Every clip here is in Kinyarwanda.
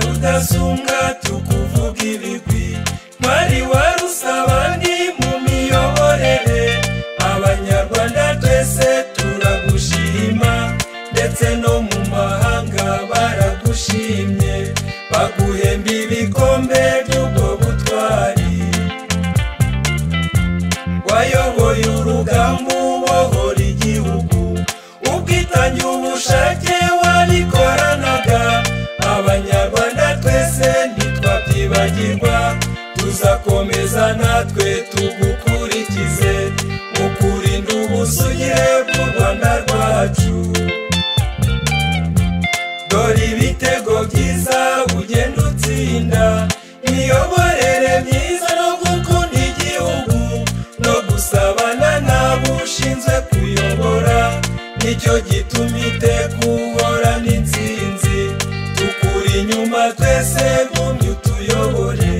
abazunga tukuvuga ibigwi mwari warusabandi mu miyoborere abanyarwanda twese turagushima ndetse no mu mahanga baragushimye baguhemba ibikombe by'ubwo butwari wayoboye urugamba ubohora igihugu ubwitange ubushake wabikoranaga abanyarwanda twese ntitwabyibagirwa tuzakomeza natwe tugukurikize mu kurinda ubusugire bw'u rwanda rwacu dore ibitego byiza ugenda utsinda imiyoborere myiza no gukunda igihugu no gusabana n'abushinzwe kuyobora nicyo gituma iteka uhorana insinzi tukuri inyuma twese bumye utuyobore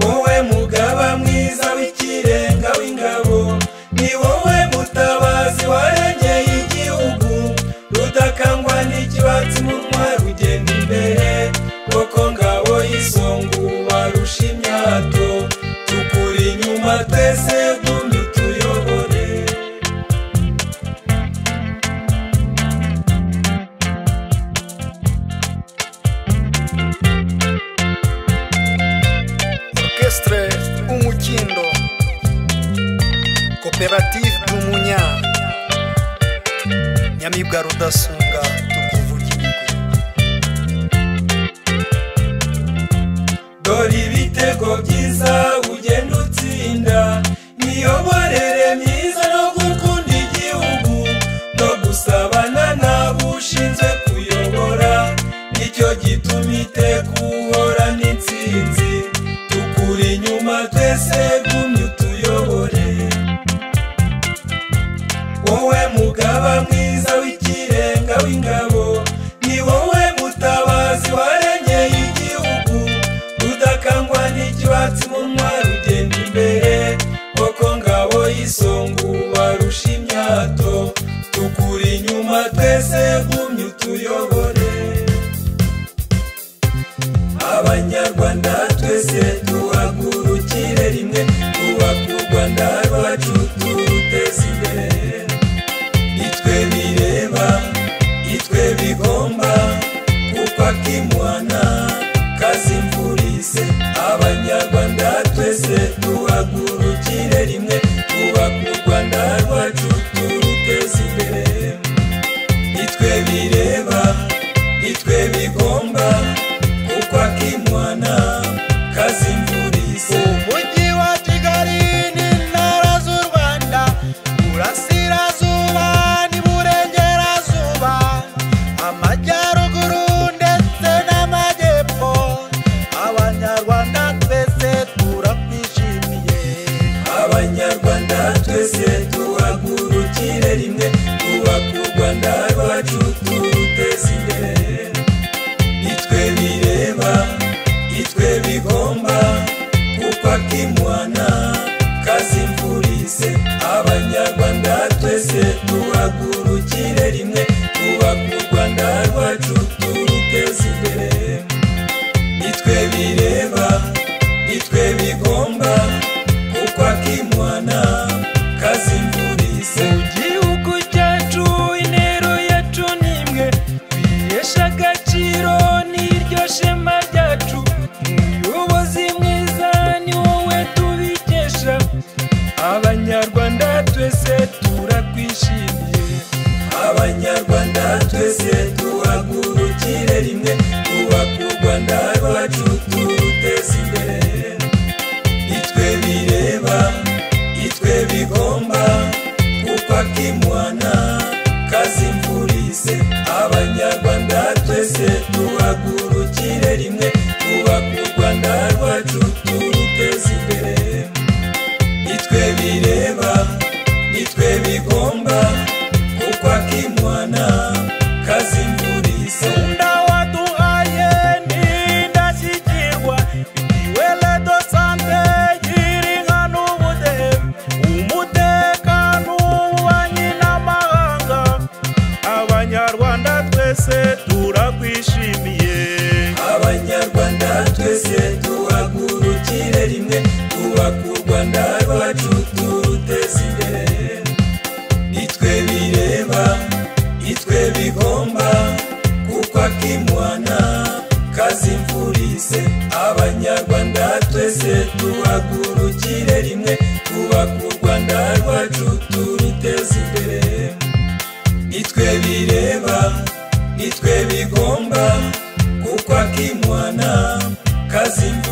wowe mugaba mwiza w'ikirenga w'ingabo ni wowe mutabazi warengeye igihugu rudakangwa n'ikibatsi mu ntwari ugenda imbere koko ngabo y'isonga warusha imyato tukuri inyuma twese gumya utuyobore orchestre umukindo koperative y'umunya nyamibwa rudasunga tukuvugira dore ibitego byiza ugenda utsinda miyoborere myiza no gukunda igihugu no gusabana n'abushinzwe kuyobora nicyo gituma iteka uhorana insinzi tukuri inyuma twese gumya utuyobore wowe mugaba mwiza w'ikirenga w'ingabo ni wowe mutabazi warengeye igihugu rudakangwa n'ikibatsi mu ntwari ugenda imbere koko ngabo y'isonga warusha imyato tukuri inyuma twese gumya utuyobore abanyarwanda twese duhagurukire rimwe twubake u rwanda rwacu turuteze imbere itwe bireba itwe bigomba kuko akimwana kazimvurise abanyarwanda twese duhagurukire rimwe twubake u rwanda rwacu turuteze imbere itwe bireba itwe bigomba kuko akimwana kazimvurise umujyi wa kigali n'intara z'u rwanda burasirazuba n'iburengerazuba amajyaruguru ndetse n'amajyepfo abanyarwanda twese turakwishimiye abanyarwanda twese tuhagurukire rimwe twubake u rwanda rwacu turuteze imbere itwe bireba itwe bigomba kuko akimwana kazimvurise abanyarwanda twese tuhagurukire rimwe twubake u rwanda rwacu turuteze imbere nitwe bireba nitwe bigomba kuko akimwana kazimvurise igihugu cyacu intero yacu ni imwe bihesha agaciro n'iryo shema ryacu umuyobozi mwiza ni wowe tubikesha abanyarwanda twese turakwishimiye abanya rimwe twubake u rwanda rwacu turuteze imbere nitwe bireba nitwe bigomba kuko akimwana kazimvurise abanyarwanda twese duhagurukire rimwe twubake u rwanda rwacu turuteze imbere nitwe bireba nitwe bigomba kuko akimwana kazimba